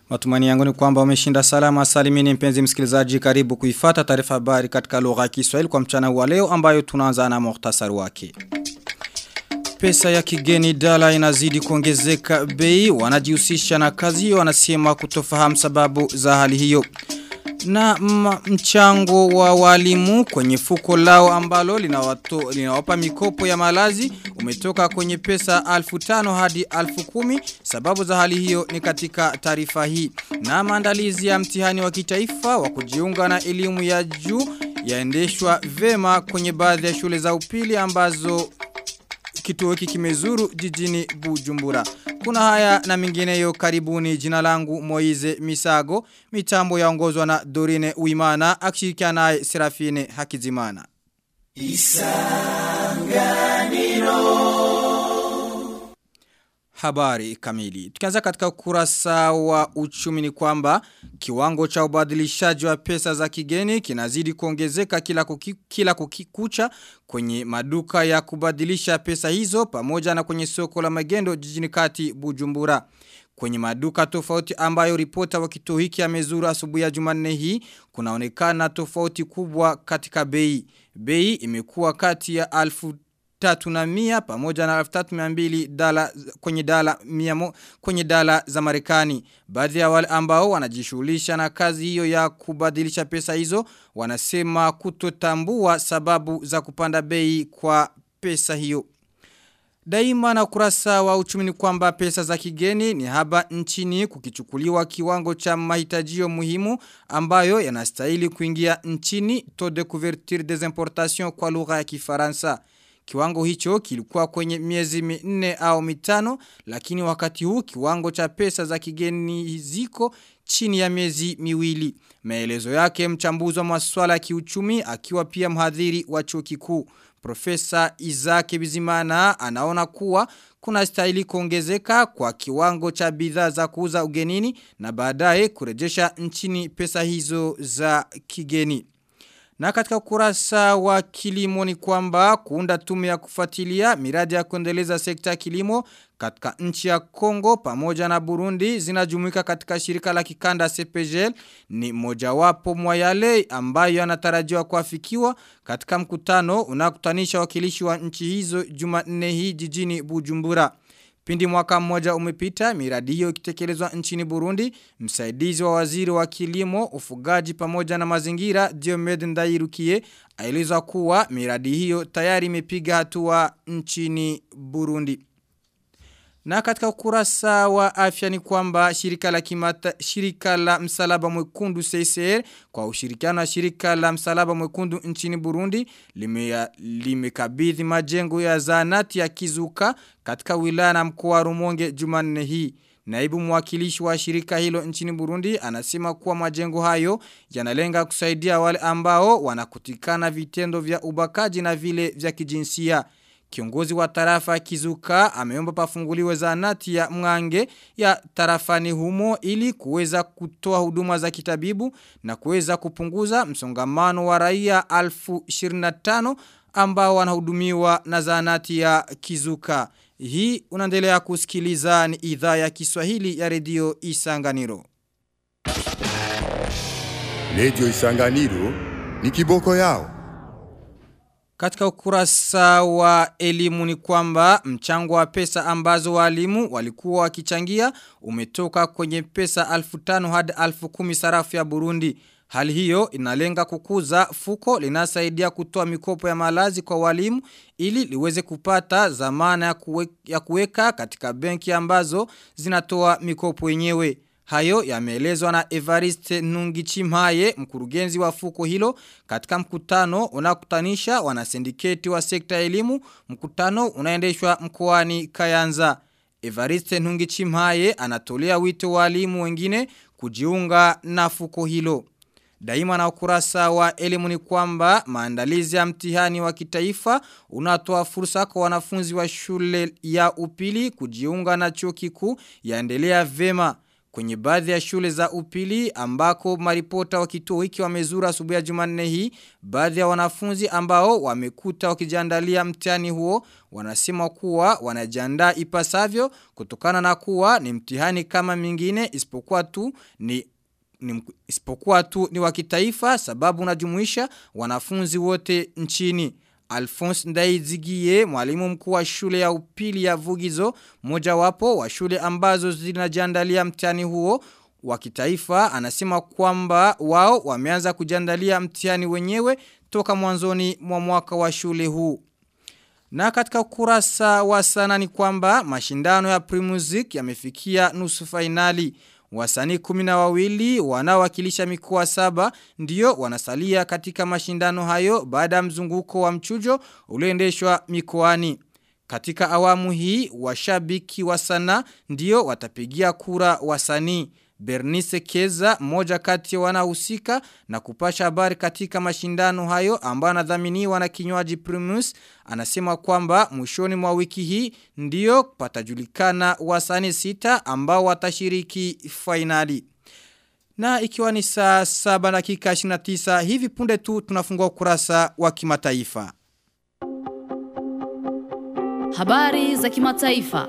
Matumani yangu ni kwamba umeshinda salama salimini mpenzi msikilizaji karibu kuifata taarifa habari katika lugha ya Kiswahili kwa mchana wa leo ambayo tunaanza na muhtasari wake. Pesa ya kigeni dala inazidi kuongezeka bei wanajihusisha na kazi hiyo wanasema kutofahamu sababu za hali hiyo. Na mchango wa walimu kwenye fuko lao ambalo linawato, linawapa mikopo ya malazi umetoka kwenye pesa alfu tano hadi alfu kumi. Sababu za hali hiyo ni katika taarifa hii. Na maandalizi ya mtihani wa kitaifa wa kujiunga na elimu ya juu yaendeshwa vema kwenye baadhi ya shule za upili ambazo kituo hiki kimezuru jijini Bujumbura. Kuna haya na mingineyo karibuni jina langu Moize Misago, mitambo yaongozwa na Dorine Uimana, akishirikiana naye Serafine Hakizimana. Isanganiro Habari kamili. Tukianza katika ukurasa wa uchumi ni kwamba kiwango cha ubadilishaji wa pesa za kigeni kinazidi kuongezeka kila, kuki, kila kukikucha kwenye maduka ya kubadilisha pesa hizo pamoja na kwenye soko la magendo jijini kati Bujumbura. Kwenye maduka tofauti ambayo ripota wa kituo hiki amezuru asubuhi ya Jumanne hii kunaonekana tofauti kubwa katika bei. Bei imekuwa kati ya alfu tatu na mia pamoja na alfu tatu mbili dala kwenye dala miamo, kwenye dala za marekani. Baadhi ya wale ambao wanajishughulisha na kazi hiyo ya kubadilisha pesa hizo wanasema kutotambua sababu za kupanda bei kwa pesa hiyo. Daima na ukurasa wa uchumi ni kwamba pesa za kigeni ni haba nchini kukichukuliwa kiwango cha mahitajio muhimu ambayo yanastahili kuingia nchini taux de couverture des importations kwa lugha ya kifaransa. Kiwango hicho kilikuwa kwenye miezi minne au mitano lakini wakati huu kiwango cha pesa za kigeni ziko chini ya miezi miwili. Maelezo yake mchambuzi wa masuala ya kiuchumi akiwa pia mhadhiri wa chuo kikuu. Profesa Isaac Bizimana anaona kuwa kuna stahili kuongezeka kwa kiwango cha bidhaa za kuuza ugenini na baadaye kurejesha nchini pesa hizo za kigeni. Na katika ukurasa wa kilimo ni kwamba kuunda tume ya kufuatilia miradi ya kuendeleza sekta ya kilimo katika nchi ya Kongo pamoja na Burundi zinajumuika katika shirika la kikanda CPGL ni mojawapo mwa yale ambayo yanatarajiwa kuafikiwa katika mkutano unakutanisha wakilishi wa nchi hizo Jumanne hii jijini Bujumbura. Pindi mwaka mmoja umepita, miradi hiyo ikitekelezwa nchini Burundi, msaidizi wa waziri wa kilimo, ufugaji pamoja na mazingira, Diomed Ndairukie, aeleza kuwa miradi hiyo tayari imepiga hatua nchini Burundi. Na katika ukurasa wa afya ni kwamba shirika la kimata, shirika la msalaba mwekundu CCR kwa ushirikiano wa shirika la msalaba mwekundu nchini Burundi limekabidhi lime majengo ya zanati ya Kizuka katika wilaya na mkoa wa Rumonge Jumanne hii. Naibu mwakilishi wa shirika hilo nchini Burundi anasema kuwa majengo hayo yanalenga kusaidia wale ambao wanakutikana vitendo vya ubakaji na vile vya kijinsia. Kiongozi wa tarafa Kizuka ameomba pafunguliwe zahanati ya Mwange ya tarafani humo ili kuweza kutoa huduma za kitabibu na kuweza kupunguza msongamano wa raia alfu 25 ambao wanahudumiwa na zahanati ya Kizuka. Hii unaendelea kusikiliza ni idhaa ya Kiswahili ya redio Isanganiro. Redio Isanganiro ni kiboko yao. Katika ukurasa wa elimu ni kwamba mchango wa pesa ambazo walimu walikuwa wakichangia umetoka kwenye pesa alfu tano hadi alfu kumi sarafu ya Burundi. Hali hiyo inalenga kukuza fuko linasaidia kutoa mikopo ya malazi kwa walimu ili liweze kupata zamana ya, kuwe, ya kuweka katika benki ambazo zinatoa mikopo yenyewe. Hayo yameelezwa na Evariste Nungichimhaye mkurugenzi wa fuko hilo katika mkutano unakutanisha wanasindiketi wa sekta ya elimu mkutano unaendeshwa mkoani Kayanza. Evariste Nungichimhaye anatolea wito walimu wengine kujiunga na fuko hilo. Daima na ukurasa wa elimu ni kwamba maandalizi ya mtihani wa kitaifa unatoa fursa kwa wanafunzi wa shule ya upili kujiunga na chuo kikuu yaendelea vema. kwenye baadhi ya shule za upili ambako maripota wa kituo hiki wamezura asubuhi ya Jumanne hii baadhi ya wanafunzi ambao wamekuta wakijiandalia mtihani huo wanasema kuwa wanajiandaa ipasavyo kutokana na kuwa ni mtihani kama mingine isipokuwa tu ni ni isipokuwa tu ni wa kitaifa sababu unajumuisha wanafunzi wote nchini. Alphonse Ndaizigie, mwalimu mkuu wa shule ya upili ya Vugizo, moja wapo wa shule ambazo zinajiandalia mtihani huo wa kitaifa, anasema kwamba wao wameanza kujiandalia mtihani wenyewe toka mwanzoni mwa mwaka wa shule huu. Na katika ukurasa wa sana ni kwamba mashindano ya Primusic yamefikia nusu fainali. Wasanii kumi na wawili wanaowakilisha mikoa saba ndio wanasalia katika mashindano hayo baada ya mzunguko wa mchujo ulioendeshwa mikoani. Katika awamu hii washabiki wa sanaa ndio watapigia kura wasanii. Bernice Keza, moja kati ya wanahusika na kupasha habari katika mashindano hayo ambayo anadhaminiwa na kinywaji Primus, anasema kwamba mwishoni mwa wiki hii ndio patajulikana wasanii sita ambao watashiriki fainali. Na ikiwa ni saa 7 dakika 29 hivi punde tu tunafungua ukurasa wa kimataifa. Habari za kimataifa.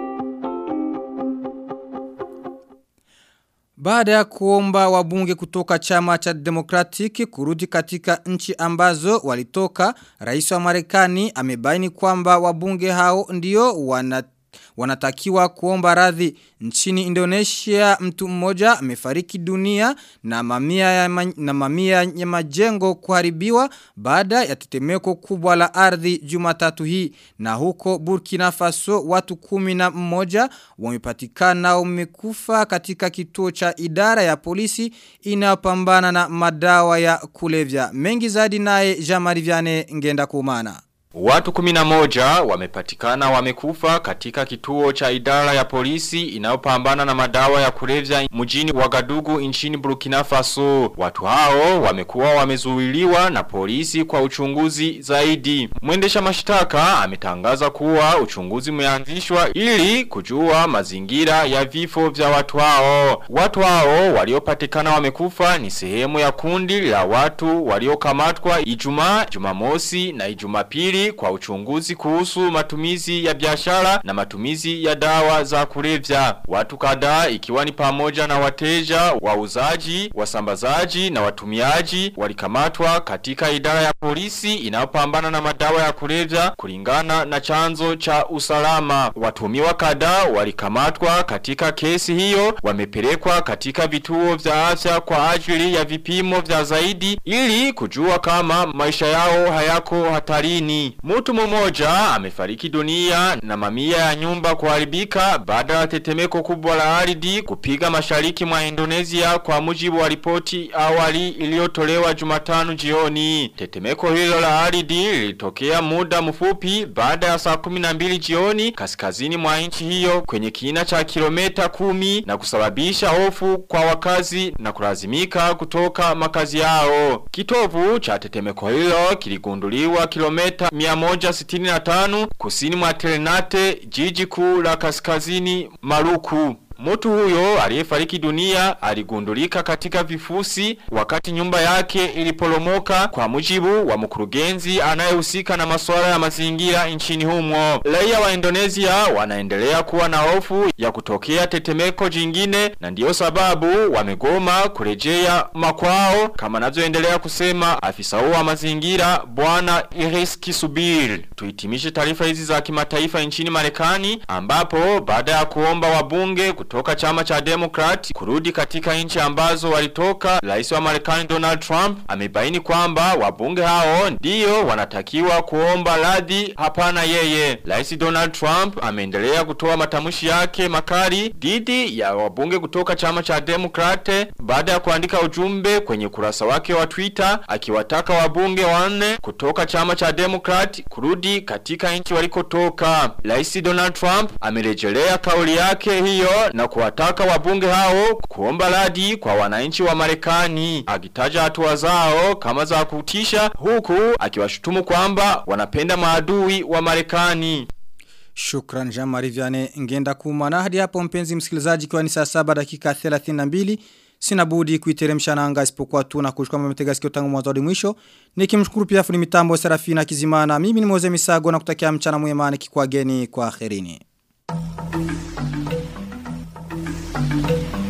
Baada ya kuomba wabunge kutoka chama cha demokratiki kurudi katika nchi ambazo walitoka, rais wa marekani amebaini kwamba wabunge hao ndio wana wanatakiwa kuomba radhi nchini Indonesia mtu mmoja amefariki dunia na mamia ya ma, na mamia ya majengo kuharibiwa baada ya tetemeko kubwa la ardhi Jumatatu hii na huko Burkina Faso watu kumi na mmoja wamepatikana wamekufa katika kituo cha idara ya polisi inayopambana na madawa ya kulevya mengi zaidi naye Jean-Marie Vianney ngenda kumana Watu kuminamoja wamepatikana wamekufa katika kituo cha idara ya polisi inayopambana na madawa ya kulevya mjini Wagadugu nchini Burkina Faso. Watu hao wamekuwa wamezuiliwa na polisi kwa uchunguzi zaidi. Mwendesha mashtaka ametangaza kuwa uchunguzi umeanzishwa ili kujua mazingira ya vifo vya watu hao. Watu hao waliopatikana wamekufa ni sehemu ya kundi la watu waliokamatwa Ijumaa, Jumamosi na Ijumapili kwa uchunguzi kuhusu matumizi ya biashara na matumizi ya dawa za kulevya. Watu kadhaa ikiwa ni pamoja na wateja, wauzaji, wasambazaji na watumiaji walikamatwa katika idara ya polisi inayopambana na madawa ya kulevya kulingana na chanzo cha usalama. Watumiwa kadhaa walikamatwa katika kesi hiyo wamepelekwa katika vituo vya afya kwa ajili ya vipimo vya zaidi ili kujua kama maisha yao hayako hatarini. Mtu mmoja amefariki dunia na mamia ya nyumba kuharibika baada ya tetemeko kubwa la ardhi kupiga mashariki mwa Indonesia kwa mujibu wa ripoti awali iliyotolewa Jumatano jioni. Tetemeko hilo la ardhi lilitokea muda mfupi baada ya saa 12 jioni kaskazini mwa nchi hiyo kwenye kina cha kilomita kumi na kusababisha hofu kwa wakazi na kulazimika kutoka makazi yao. Kitovu cha tetemeko hilo kiligunduliwa kilomita 165 kusini mwa Telenate jiji kuu la kaskazini Maluku. Mtu huyo aliyefariki dunia aligundulika katika vifusi wakati nyumba yake iliporomoka kwa mujibu wa mkurugenzi anayehusika na masuala ya mazingira nchini humo. Raia wa Indonesia wanaendelea kuwa na hofu ya kutokea tetemeko jingine na ndiyo sababu wamegoma kurejea makwao kama anavyoendelea kusema afisa wa mazingira bwana Iris Kisubir. Tuhitimishe taarifa hizi za kimataifa nchini Marekani ambapo baada ya kuomba wabunge kutoka chama cha Democrat kurudi katika nchi ambazo walitoka rais wa Marekani Donald Trump amebaini kwamba wabunge hao ndio wanatakiwa kuomba radhi hapana yeye rais Donald Trump ameendelea kutoa matamshi yake makali dhidi ya wabunge kutoka chama cha Democrat baada ya kuandika ujumbe kwenye kurasa wake wa Twitter akiwataka wabunge wanne kutoka chama cha Democrat kurudi katika nchi walikotoka rais Donald Trump amerejelea kauli yake hiyo na kuwataka wabunge hao kuomba radhi kwa wananchi wa Marekani akitaja hatua zao kama za kutisha huku akiwashutumu kwamba wanapenda maadui wa Marekani. Shukran Jean-Marie Vianney ngenda kumana hadi hapo mpenzi msikilizaji kwa ni saa 7 dakika 32 sina budi kuiteremsha nanga isipokuwa tu na kuchukua mmetega sikio tangu mwanzo hadi mwisho nikimshukuru pia fundi mitambo Serafina Kizimana mimi ni Moze Misago na kutakia mchana mwema nikikwageni kwa akhirini